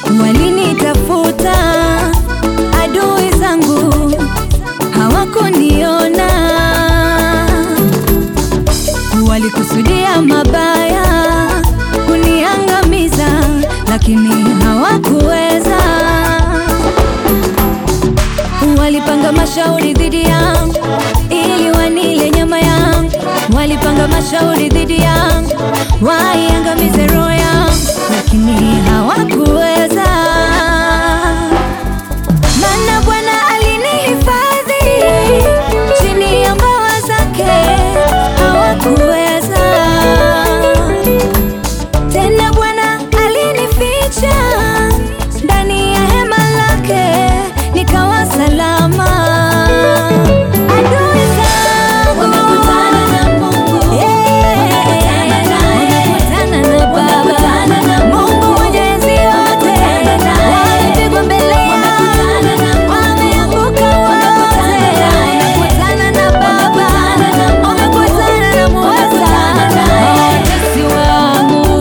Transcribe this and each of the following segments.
Walinitafuta adui zangu, hawakuniona. Walikusudia mabaya kuniangamiza, lakini hawakuweza. Walipanga mashauri dhidi yangu ili wanile nyama yangu, walipanga mashauri dhidi yangu waiangamize roho yangu, lakini hawakuweza. Maana Bwana alinihifadhi chini ya mbawa zake, hawakuweza tena. Bwana alinificha ndani ya hema lake, nikawa salama. Adui zangu wamekutana na Mungu, wamekutana na Baba, Mungu Mwenyezi yote, wamepigwa mbele yangu, wameanguka wote. Wamekutana na Baba, wamekutana na Muweza, watesi wangu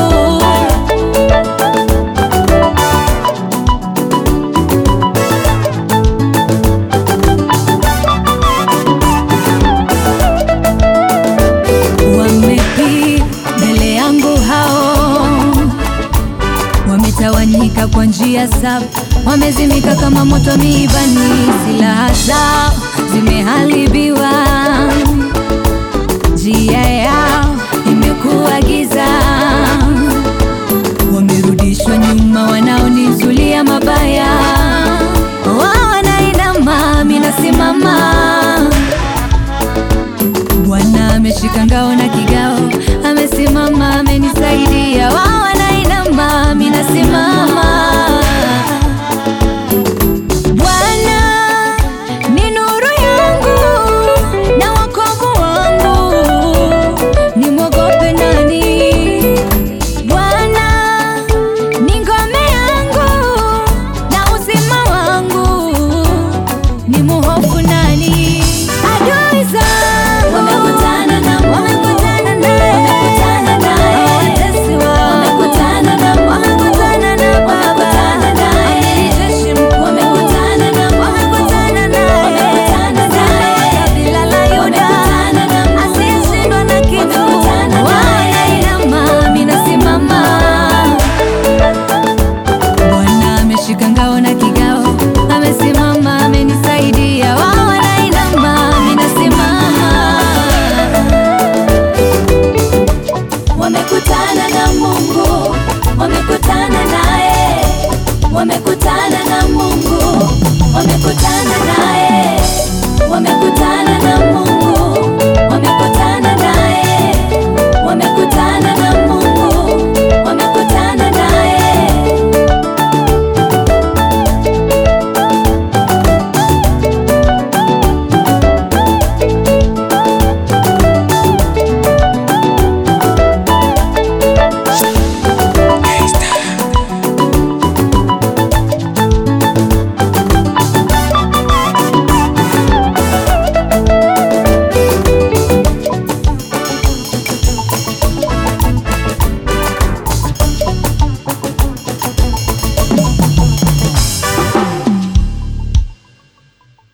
Wamepi mbele yangu hao, wametawanyika kwa njia saba, wamezimika kama moto miibani, silaha zao zimeharibiwa, njia yao imekuwa giza, wamerudishwa nyuma, wanaonizulia mabaya, wao wanainama, mimi nasimama. Bwana ameshika ngao na kigao, amesimama, amenisaidia. Wao wanainama, mimi nasimama. Bwana ni nuru yangu na wokovu wangu, nimwogope nani? Bwana ni ngome yangu na uzima wangu, ni muhofu nani? Adui zangu wamekutana na wamekutana naye, wamekutana naye, watesi wao wamekutana na wamekutana na Baba, amiri jeshi mkuu wamekutana na wamekutana naye, wamekutana naye, kabila la Yuda asiyeshindwa na kitu, wanainama, mimi nasimama. Bwana ameshika ngao na kigao, amesimama, amenisaidia. Wao wanainama, mimi nasimama. Wamekutana na Mungu, wamekutana naye, wamekutana na Mungu, wamekutana